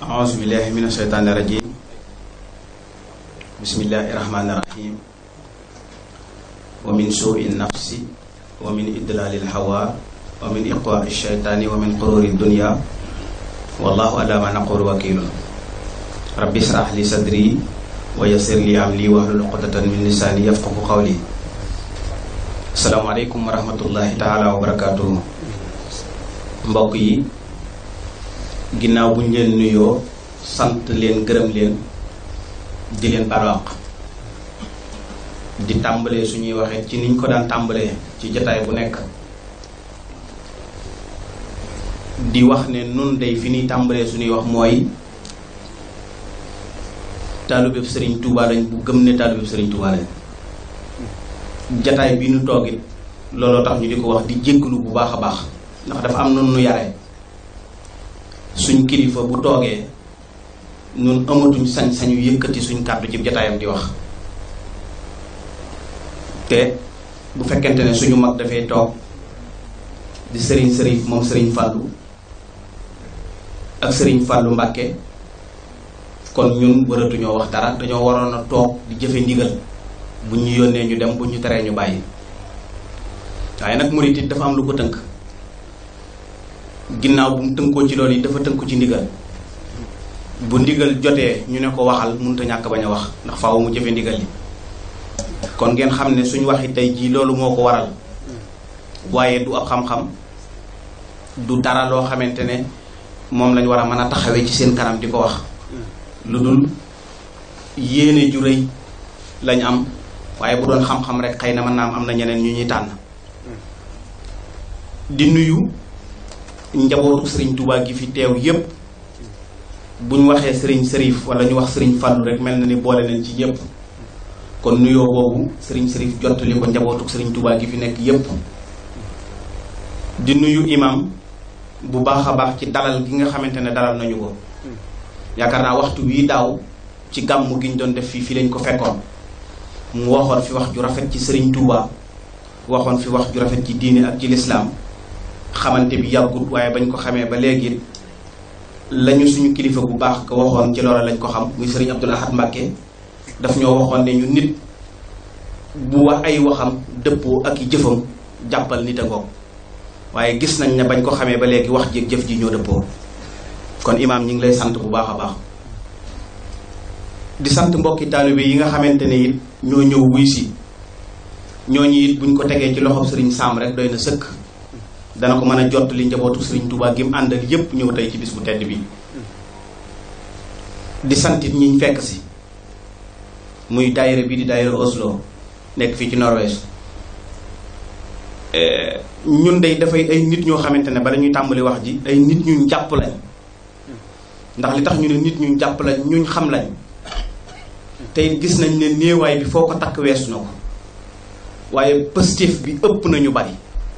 أعوذ بالله من الشيطان الرجيم بسم الله الرحمن الرحيم ومن سوء النفس ومن إدلال الهوى ومن إقواء الشيطان ومن قرور الدنيا والله على ما نقول وكيل ربي اشرح لي صدري ويسر لي أمري واحلل عقدة من لساني يفقه قولي السلام عليكم ورحمة الله تعالى وبركاته mbokk yi ginnaaw bu ñu leen nuyoo sant leen gërëm leen di leen barwaq di tàmbalee suñuy waxee ci niñ ko daan tàmbalee ci jataay bu nekk di wax ne nun day fi ñuy tàmbalee suñuy wax mooy taalubeb sëriñ Touba lañ bu gëm ne taalubeb sëriñ Touba lañ jataay bi ñu toogit looloo tax ñu di ko wax di jégglu bu baax a baax ndax dafa am nun nu yare suñ kilifa bu toogee ñun amatuñ sañ-sañu yëkkati suñ kàddu ci jataayam di wax te bu fekkente ne suñu mag dafay toog di sëriñ sëriñ moom sëriñ fàllu ak sëriñ fàllu mbàkke kon ñun waratuñoo wax dara dañoo waroon a toog di jëfe ndigal bu ñu yónnee ñu dem bu ñu teree ñu bàyyi waaye nag murit it dafa am lu ko tënk ginnaaw bu mu tënkoo ci loolu yi dafa tënku ci ndigal bu ndigal jotee ñu ne ko waxal mënut a ñàkk bañ a wax ndax faaw mu jëfe ndigal li kon ngeen xam ne suñ waxi tey jii loolu moo ko waral waaye du ab xam-xam du dara loo xamante ne moom lañ war a mën a taxawee ci seen kanam di ko wax lu dul yéene ju rëy lañ am waaye bu doon xam-xam rek xëy na mën naa am am na ñeneen ñu ñuy tànn di nuyu njabootu sëriñ Touba gi fi teew yépp bu ñu waxee sëriñ sërif wala ñu wax sëriñ Fallou rek mel na ni boole nañ ci yépp kon nuyoo boobu sëriñ sërif jottali ko njabootu sëriñ Touba gi fi nekk yépp di nuyu imam bu baax a baax ci dalal gi nga xamante ne dalal nañu ko yaakaar naa waxtu wii daaw ci gàmmu gi ñu doon def fii fii lañ ko fekkoon mu waxoon fi wax ju rafet ci sëriñ Touba waxoon fi wax ju rafet ci diine ak ci lislaam xamante bi yàggut waaye bañ ko xamee ba léegi lañu suñu kilifa bu baax ko waxoon ci loola lañ ko xam muy sëriñ Abdul Ahad Mbàkke daf ñoo waxoon ne ñu nit bu wax ay waxam dëppoo ak i jëfam jàppal nit a ngoog waaye gis nañ ne bañ ko xamee ba léegi wax jéeg jëf ji ñoo dëppoo kon imaam ñi ngi lay sant bu baax a baax di sant mbokki taalibe yi nga xamante ne it ñoo ñëw wuy si ñooñu it buñ ko tegee ci loxob sëriñ Saam rek doy na sëkk dana ko mën a jot li njabootu Serigne Touba gi mu àndal yépp ñëw tey ci bis bu tedd bi di santit ñiñ fekk si muy daayira bi di daayira Oslo nekk fii ci Norvège ñun day dafay ay nit ñoo xamante ne bala ñuy tàmbali wax ji ay nit ñu jàpp lañ ndax li tax ñu ne nit ñu jàpp lañ ñuñ xam lañ tey gis nañ ne néewaay bi foo ko takk weesu na ko waaye positif bi ëpp nañu bari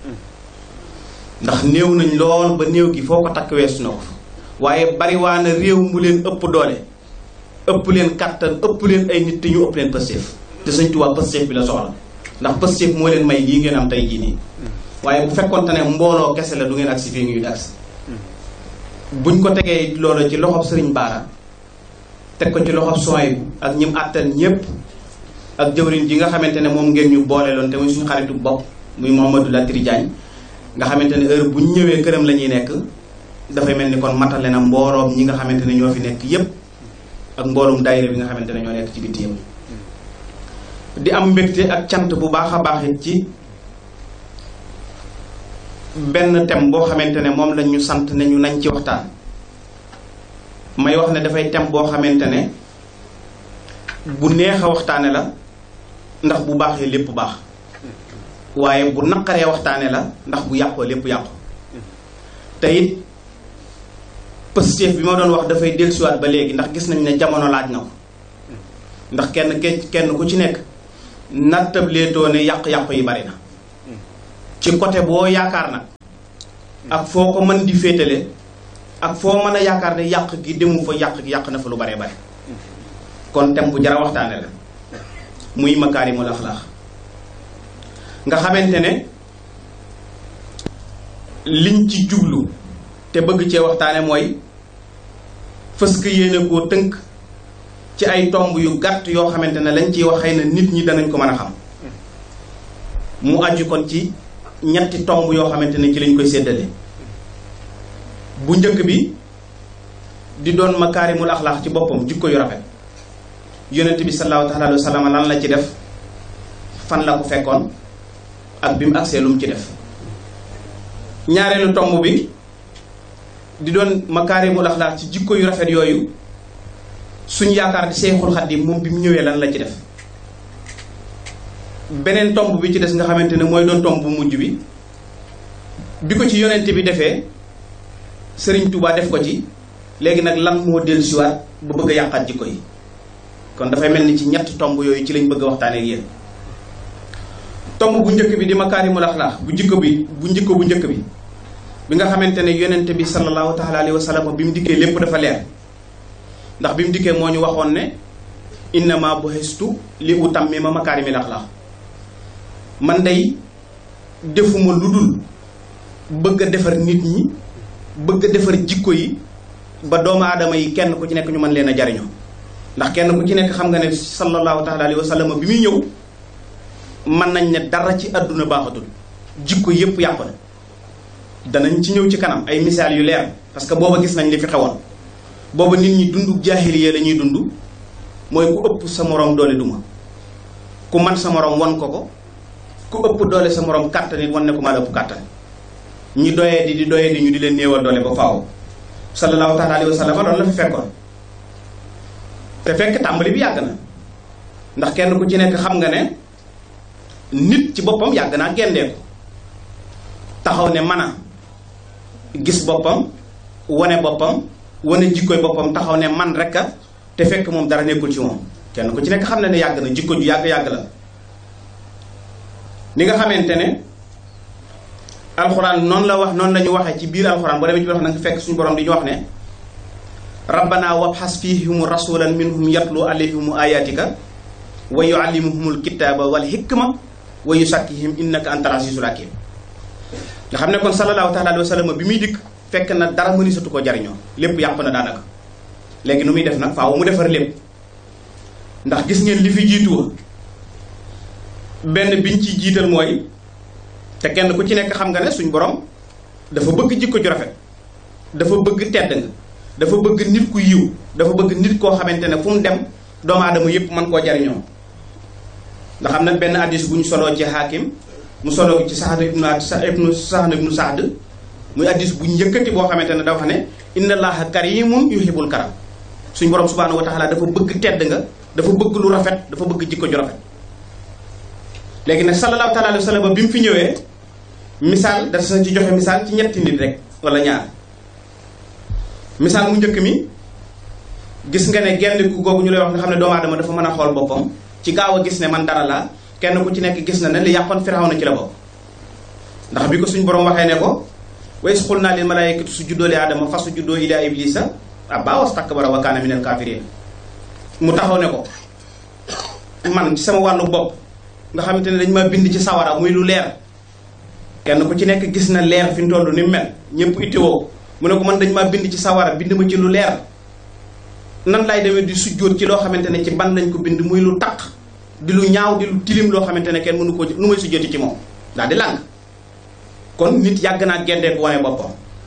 ndax néew nañ lool ba néew gi foo ko takk weesu na ko waaye bari waa na réew mu leen ëpp doole ëpp leen kattan ëpp leen ay nit te ñu ëpp leen pësteef te Sëñ Tuubaa pësteef bi la soxla ndax pësteef moo leen may lii ngeen am tey jii nii waaye bu fekkonte ne mbooloo kese la du ngeen agsi fii ngi agsi buñ ko tegee loolu ci loxob Sëriñ Baara teg ko ci loxob sooy ak ñim àttan ñépp ak jëwriñ ji nga xamante ne moom ngeen ñu boole loon te muy suñu xaritu bopp muy Mamadou Latiri Diagne nga xamante ne heure bu ñu ñëwee këram la ñuy nekk dafay mel ni kon matale na mbooloom ñi nga xamante ne ñoo fi nekk yépp ak mbooloom daayira bi nga xamante ne ñoo nekk ci bitti yëpp di am mbégte ak cant bu baax a baax it ci benn thème boo xamante ne moom lañ ñu sant ne ñu nañ ci waxtaan may wax ne dafay thème boo xamante ne bu neex a waxtaane la ndax bu baaxee lépp baax waaye bu naqaree waxtaane la ndax bu yàqoo lépp yàqu te it positif bi ma doon wax dafay dellusiwaat ba léegi ndax gis nañ ne jamono laaj na ko ndax kenn kenn ku ci nekk nattableetoo ne yàq-yàqu yi bari na ci côté boo yaakaar nag ak foo ko mën di féetale ak foo mën a yaakaar ne yàq gi demu fa yàq gi yàq na fa lu bare bare kon tem bu jara waxtaane la muy makaarimul axlaax nga xamante ne liñ ci jublu te bëgg cee waxtaane mooy fës ko yéene koo tënk ci ay tomb yu gàtt yoo xamante ne lañ ciy wax xëy na nit ñi danañ ko mën a xam mu aju kon ci ñetti tomb yoo xamante ne ci lañ koy séddale bu njëkk bi di doon makaarimul axlaax ci boppam jikko yu rafet yonent bi sallallahu taala alayhi wa sallam lan la ci def fan la ko fekkoon ak bi mu agsee lu mu ci def ñaareelu tomb bi di doon makaarimul axlaax ci jikko yu rafet yooyu suñ yaakaar di Seexul Xadiim moom bi mu ñëwee lan la ci def beneen tomb bi ci des nga xamante ne mooy doon tomb bu mujj bi bi ko ci yonent bi defee Sëriñ Tuubaa def ko ci léegi nag lan moo dellusiwaat ba bëgg a yàqaat jikko yi kon dafay mel ni ci ñett tomb yooyu ci lañ bëgg a waxtaanee ak yéen tomb bu njëkk bi di makaarimul axlaax bu jikko bi bu njikko bu njëkk bi bi nga xamante ne yonent bi sallallahu taala alayhi wa sallam bi mu dikkee lépp dafa leer ndax bi mu dikkee moo ñu waxoon ne innama bu'istu li utammima makaarimil axlaax man day defuma lu dul bëgg a defar nit ñi bëgg a defar jikko yi ba doomu aadama yi kenn ku ci nekk ñu mën leen a jariñoo ndax kenn ku ci nekk xam nga ne sallallahu taala alayhi wa sallam bi muy ñëw mën nañ ne dara ci àdduna baaxatul jikko yépp yàqu na danañ ci ñëw ci kanam ay misaal yu leer parce que booba gis nañ li fi xewoon booba nit ñi dund jaahiliya la ñuy dund mooy ku ëpp sa moroom doole duma ku man sa moroom won ko ko ku ëpp doole sa moroom kàttan it wan ne ko maa la ëpp kàttan ñi doyee di di doyee di ñu di leen néewal doole ba faaw sallallahu taala alayhi wa sallam loolu la fi fekkoon te fekk tàmbali bi yàgg na ndax kenn ku ci nekk xam nga ne nit ci boppam yàgg naa gendeeku taxaw ne mën a gis boppam wane boppam wane jikkoy boppam taxaw ne man rek a te fekk moom dara nekkul ci moom kenn ku ci nekk xam na ne yàgg na jikko ju yàgg-yàgg la ni nga xamante ne alxuraan noonu la wax noonu la ñu waxee ci biir alxuraan boo demee ci biir wax na nga fekk suñu borom di ñu wax ne rabbana wabxas fihimu rasulan minhum yatlu alayhimu ayatika wa yuallimuhumul kitaaba wal hikma wa yusakkihim innaka antal azizul hakim nga xam ne kon sallallahu taala alayhi wa sallam bi muy dikk fekk na dara mënisatu ko jariñoo lépp yàqu na daanaka léegi nu muy def nag faaw mu defar lépp ndax gis ngeen li fi jiitu benn biñ ci jiital mooy te kenn ku ci nekk xam nga ne suñ borom dafa bëgg jikko ju rafet dafa bëgg tedd nga dafa bëgg nit ku yiw dafa bëgg nit koo xamante ne fu mu dem doomu aadama yépp mën koo jariñoo nga xam ne benn addis bu ñu soloo ci xaakim mu soloo ci Saad ibnu ibnu Saad ibnu Saad muy addis bu njëkkati boo xamante ne dafa ne inna allaha karimun yuhibbul karam suñ borom subhanahu wa taala dafa bëgg tedd nga dafa bëgg lu rafet dafa bëgg jikko ju rafet léegi nag sallallahu taala alayhi wa sallam bi mu fi ñëwee misaal da sa ci joxe misaal ci ñetti nit rek wala ñaar misaal mu njëkk mi gis nga ne genn ku googu ñu lay wax nga xam ne doomu aadama dafa mën a xool boppam ci gaaw a gis ne man dara la kenn ku ci nekk gis na ne li yàqoon Firawna ci la bokk ndax bi ko suñ borom waxee ne ko wa iz qulnaa lil malaa'ikati usjudu li aadama fa sujudu illa iblisa abaa wastakbara wa kaana minal kaafiriin mu taxaw ne ko man ci sama wàllu bopp nga xamante ne dañ ma bind ci sawara muy lu leer kenn ku ci nekk gis na leer fi mu toll ni mu mel ñëpp itteewoo mu ne ko man dañ ma bind ci sawara bind ma ci lu leer nan lay demee di sujjóot ci loo xamante ne ci ban lañ ko bind muy lu taq di lu ñaaw di lu tilim loo xamante ne kenn mënu ko nu may sujjóoti ci moom daal di làng kon nit yàgg naa gendeeku wane boppam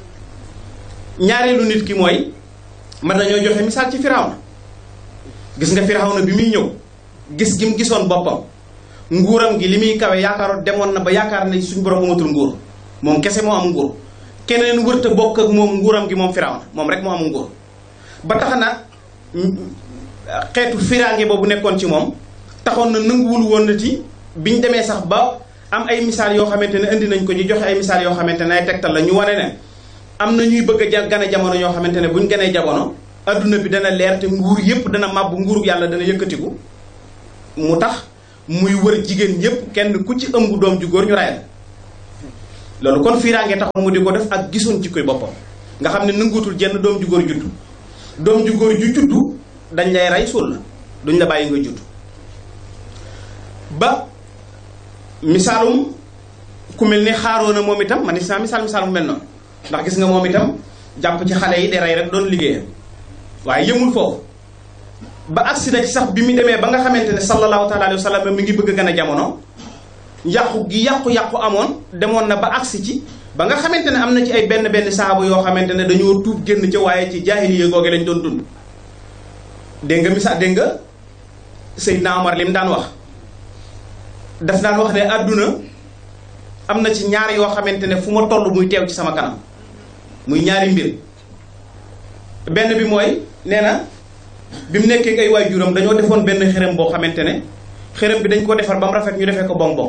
ñaareelu nit ki mooy man nañoo joxe misaal ci Firawna gis nga Firawna bi muy ñëw gis gi mu gisoon boppam nguuram gi li muy kawe yaakaaroon demoon na ba yaakaar ne suñ borom amatul nguur moom kese moo am nguur keneen wërta bokk ak moom nguuram gi moom Firawna moom rek moo am nguur ba tax na xeetu firaange boobu nekkoon ci moom taxoon na nanguwul woon na ci biñ demee sax ba am ay misaal yoo xamante ne indi nañ ko ñu joxe ay misaal yoo xamante ne ay tegtal la ñu wane ne am na ñuy bëgg a gane jamono ñoo xamante ne buñ ganee jamono adduna bi dana leer te nguur yépp dana màbbu nguuru yàlla dana yëkkatiku mu tax muy wër jigéen ñépp kenn ku ci ëmb doom ju góor ñu rayal loolu kon fiiraange taxoon mu di ko def ak gisoon ci koy boppam nga xam ne nanguutul jenn doom ju góor juddu doom ju góor ju juddu dañ lay rey suul la duñ la bàyyi nga juddu ba misaalum ku mel ni xaaroona moom itam man is naa misaal misaal mu mel noonu ndax gis nga moom itam jàpp ci xale yi di rey rek doon liggéeyam waaye yëmul foofu ba agsi na ci sax bi mu demee ba nga xamante ne sallallahu taala alayhi wa sallam mi ngi bëgg a gën a jamono yàqu gi yàqu-yàqu amoon demoon na ba agsi ci ba nga xamante ne am na ci ay benn benn saaba yoo xamante ne dañoo tuub génn ca waaye ci jaahiliya googe lañ doon dund dégg nga misaal dégg nga Seydina Omar li mu daan wax daf daan wax ne àdduna am na ci ñaar yoo xamante ne fu ma toll muy teew ci sama kanam muy ñaari mbir benn bi mooy nee na bi mu nekkee ay waajuram dañoo defoon benn xërëm boo xamante ne xërëm bi dañ ko defar ba mu rafet ñu defee ko bonbon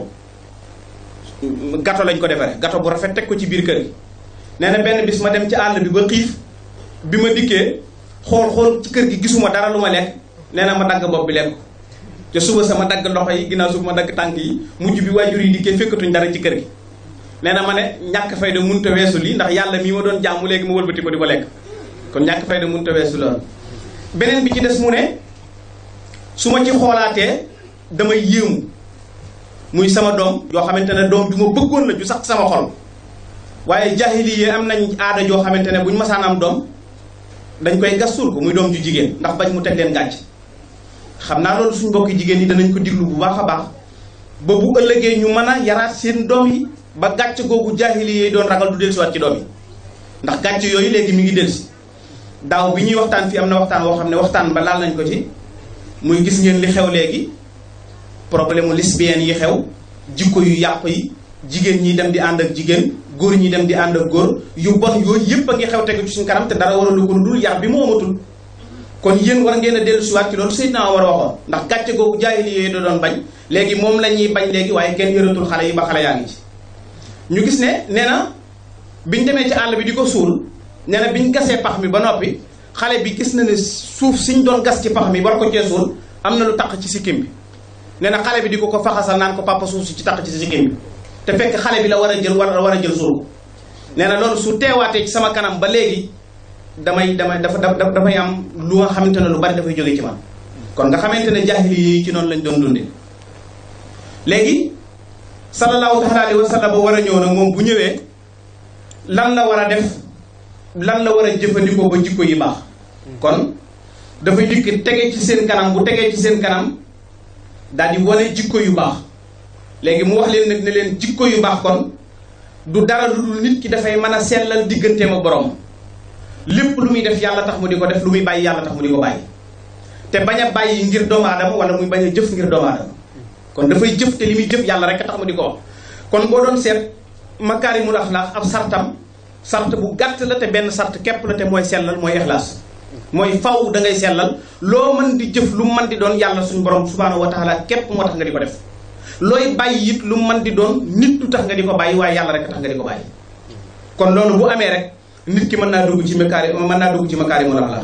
gato lañ ko defaree gato bu rafet teg ko ci biir kër gi nee na benn bis ma dem ci àll bi ba xiif bi ma dikkee xool xool ci kër gi gisuma dara lu ma lekk nee na ma dagg bopp bi lekk ko te suba sama dagg loxo yi ginnaaw suba ma dagg tànk yi mujj bi waajur yi dikkee fekkatuñ dara ci kër gi nee na ma ne ñàkk fayda munta weesu lii ndax yàlla mii ma doon jaamu léegi ma wëlbati ko di ko lekk kon ñàkk fayda munta weesu loolu beneen bi ci des mu ne su ma ci xoolaatee damay yéemu muy sama doom yoo xamante ne doom ju ma bëggoon la ju sax sama xol waaye jaahiliya am nañ aada joo xamante ne bu ñu masaan am doom dañ koy gas suul ko muy doom ju jigéen ndax bañ mu teg leen gàcc xam naa loolu suñ mbokki jigéen yi danañ ko diglu bu baax a baax ba bu ëllëgee ñu mën a yaraat seen doom yi ba gàcc googu jaahiliya yi doon ragal du dellusiwaat ci doom yi ndax gàcc yooyu léegi mi ngi dellusi daaw bi ñuy waxtaan fii am na waxtaan woo xam ne waxtaan ba laal nañ ko ci muy gis ngeen li xew léegi problème mu lesbienne yi xew jikko yu yàq yi jigéen ñi dem di ànd ak jigéen góor ñi dem di ànd ak góor yu bon yooyu yëpp a ngi xew tegu ci suñu kanam te dara waralu ko lu dul yar bi mu amatul kon yéen war ngeen a dellu siwaat ci loolu Seydina war a waxoon ndax gàcce googu jaahili yooyu da doon bañ léegi moom la ñuy bañ léegi waaye kenn yëratul xale yi ba xale yaa ngi ci ñu gis ne nee na biñ demee ci àll bi di ko suul nee na biñ gasee pax mi ba noppi xale bi gis na ne suuf siñ doon gas ci pax mi war ko cee suul am na lu taq ci sikkim bi nee na xale bi di ko ko faxasal naan ko papa suuf si ci taq ci sikkim bi te fekk xale bi la war a jël war war a jël suul nee na loolu su teewaatee ci sama kanam ba léegi damay damay dafa dafay am lu nga xamante ne lu bari dafay jóge ci man kon nga xamante ne jaahili yi ci noonu lañ doon dundee léegi sallallahu taala alayhi wa sallam war a ñëw nag moom bu ñëwee lan la war a def lan la war a jëfandikoo ba jikko yi baax kon dafay dikk tege ci seen kanam bu tegee ci seen kanam daal di wane jikko yu baax léegi mu wax leen nag ne leen jikko yu baax kon du dara lu dul nit ki dafay mën a sellal digganteem ak borom lépp lu muy def yàlla tax mu di ko def lu muy bàyyi yàlla tax mu di ko bàyyi te bañ a bàyyi ngir doomu aadama wala muy bañ a jëf ngir doomu aadama kon dafay jëf te li muy jëf yàlla rek tax mu di ko wax kon boo doon seet makaarimul axlaaq ab sartam sart bu gàtt la te benn sart képp la te mooy sellal mooy ixlaas mooy faw da ngay sellal loo mën di jëf lu mën di doon yàlla suñu borom subhaanahu wa taala képp moo tax nga di ko def looy bàyyi it lu mën di doon nit du tax nga di ko bàyyi waaye yàlla rek tax nga di ko bàyyi kon loolu bu amee rek nit ki mën naa dugg ci makaari mën naa dugg ci makaarimul axlaaq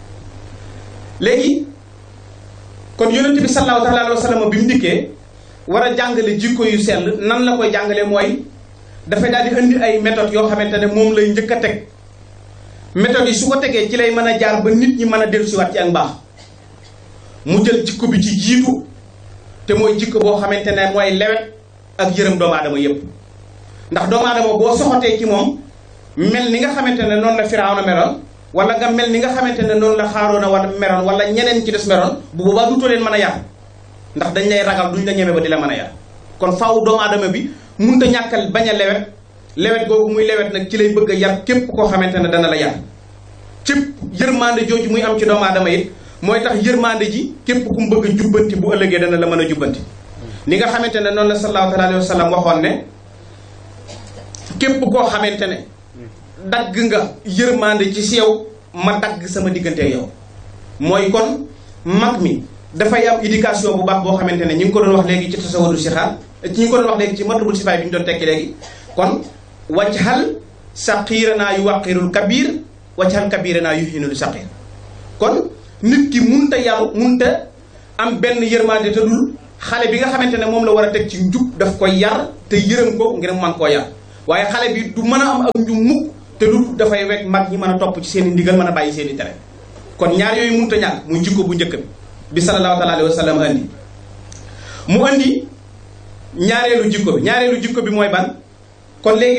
léegi kon yonent bi sallallahu taala alayhi wa sallam bi mu dikkee war a jàngale jikko yu sell nan la koy jàngale mooy dafay daal di indi ay méthodes yoo xamante ne moom lay njëkk a teg méthodes yi su ko tegee ci lay mën a jaar ba nit ñi mën a dellusiwaat ci ak mbaax mu jël jikko bi ci jiitu te mooy jikko boo xamante ne mooy lewet ak yërëm doomu aadama yépp ndax doomu aadama boo soxotee ci moom mel ni nga xamante ne noonu la Firawna meloon wala nga mel ni nga xamante ne noonu la Xaaroona wa meroon wala ñeneen ci des meroon bu boobaa dutoo leen mën a yar ndax dañ lay ragal duñ la ñeme ba di la mën a yar kon faaw doomu aadama bi munta ñàkkal bañ a lewet lewet googu muy lewet nag ci lay bëgg a yar képp koo xamante ne dana la yar cëpp yërmande jooju muy am ci doomu aadama it mooy tax yërmande ji képp ku mu bëgg a jubbanti bu ëllëgee dana la mën a jubbanti ni nga xamante ne noonu la sallallahu alayhi wa sallam waxoon ne képp koo xamante ne dagg nga yërmande ci si yow ma dagg sama diggante yow mooy kon mag mi dafay am éducation bu baax boo xamante ne ñu ngi ko doon wax léegi ci tasawadu sixaar ñu ngi ko doon wax léegi ci matlabul sifaay bi ñu doon tekki léegi kon wajhal saqiiranaa yu waqirul kabir wajhal kabiranaa yu hinul saqir kon nit ki munta yaru munta am benn yërmande te dul xale bi nga xamante ne moom la war a teg ci njub daf koy yar te yërëm ko ngir man koo yar waaye xale bi du mën a am ak njub mukk te du dafay wekk mag ñi mën a topp ci seen i ndigal mën a bàyyi seen i tere kon ñaar yooyu munta ñàkk muy jikko bu njëkk bi bi sallallahu taala alayhi wa sallam andi mu andi ñaareelu jikko bi ñaareelu jikko bi mooy ban kon léegi